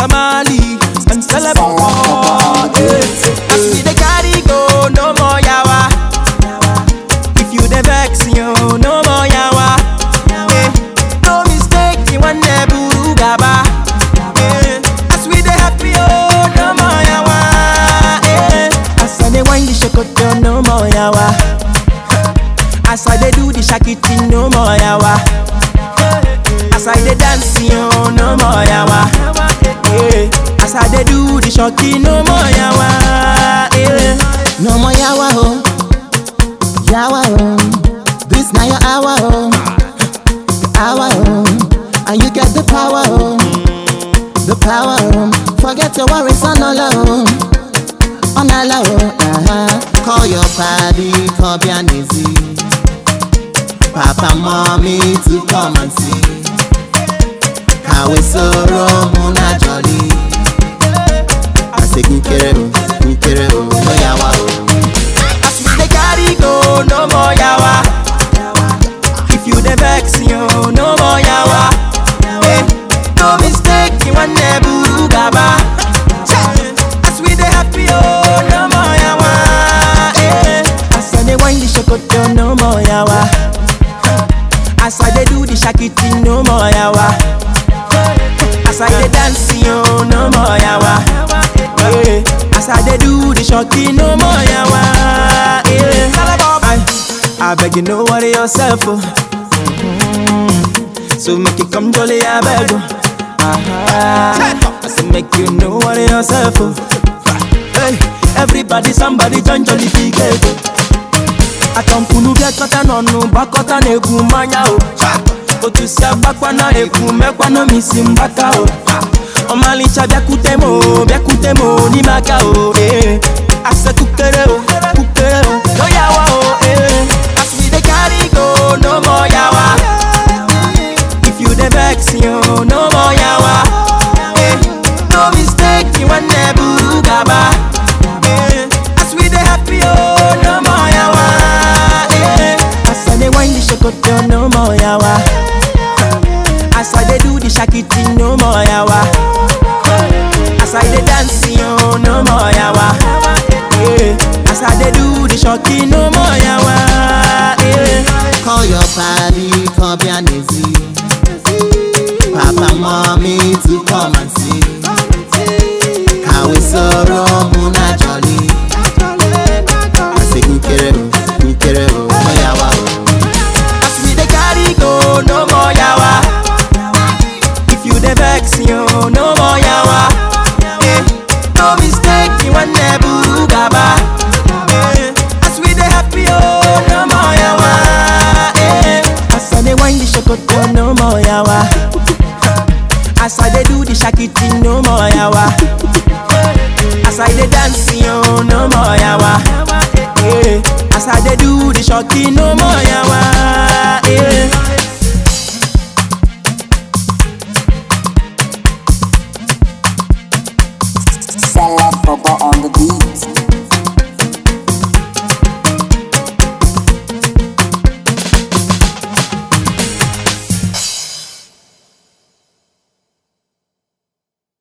Kamali, and celebrate. As we dey carry go, no more yawa. If you dey vex, yo, no more yawa. Eh, no mistake, you want the buru gaba. Eh, as we dey happy, oh, no more yawa. Eh, as I dey wind the shokoto, no more yawa. As I dey do the shakiti, no more yawa. As I dey dance, yo, no more yawa. Yeah. As I dey do the shoki, no more yawa. Yeah. No more yawa oh, yawa oh. This now your hour oh, hour oh. And you get the power oh, the power oh. Forget your worries on all oh, on all oh. Uh-huh. Call your party, call Bianese. Papa, mommy to come and see. Kawe soro muna jolly. I say kukere oh, kukere oh, no yawa oh. As we dey carry go, no more yawa. If you dey vex, yo, no more yawa. Eh, no mistake, you want the buru gaba. As we dey happy, oh, no more yawa. Eh, as I dey wind the shokoto, no more yawa. As I dey do the shakiti, no more yawa. As I dey dance, yo, no more yawa. Yeah. As I dey do the shoki, no more yawa. Yeah. I, I beg you, no worry yourself. Oh. Mhm. So make you come jolly, I beg. Oh. Uh-huh. I say make you no worry yourself. Oh. Hey, everybody, somebody join jolly ticket. Atankunu bịakọta n'ọnụ gbakọta na-egwu mmanya o otu si agbakwa na ekwu mekwa n'omisi mgbaka o ọmalịcha bịakwute m o bịakwute m o n'ime aka o ee ase kukere o kukere o no yawa o ee as we dey carry go no more yawa if you dey vex yo no more yawa ee no mistake you wan buru gaba ee as we dey happy o no more yawa ee as I dey wind the shokoto no more yawa. As I dey do the shakiti, no more yawa. As I dey dance, yo, no more yawa. Yeah. As I dey do the shoki, no more yawa. Yeah. Call your party, call Bianese. Papa, mommy to come and see. Kawe soro muna jolly. I say kukere oh, kukere oh, no yawa oh. As we dey carry go, no more yawa. If you dey vex, yo, no more yawa. Eh, no mistake, you want the buru gaba. Eh, as we dey happy, oh, no more yawa. Eh, as I dey wind the shokoto, no more yawa. As I dey do the shakiti, no more yawa. As I dey dance, yo, no more yawa. Yeah. As I dey do the shoki, no more yawa. Yeah. Celeb Bobo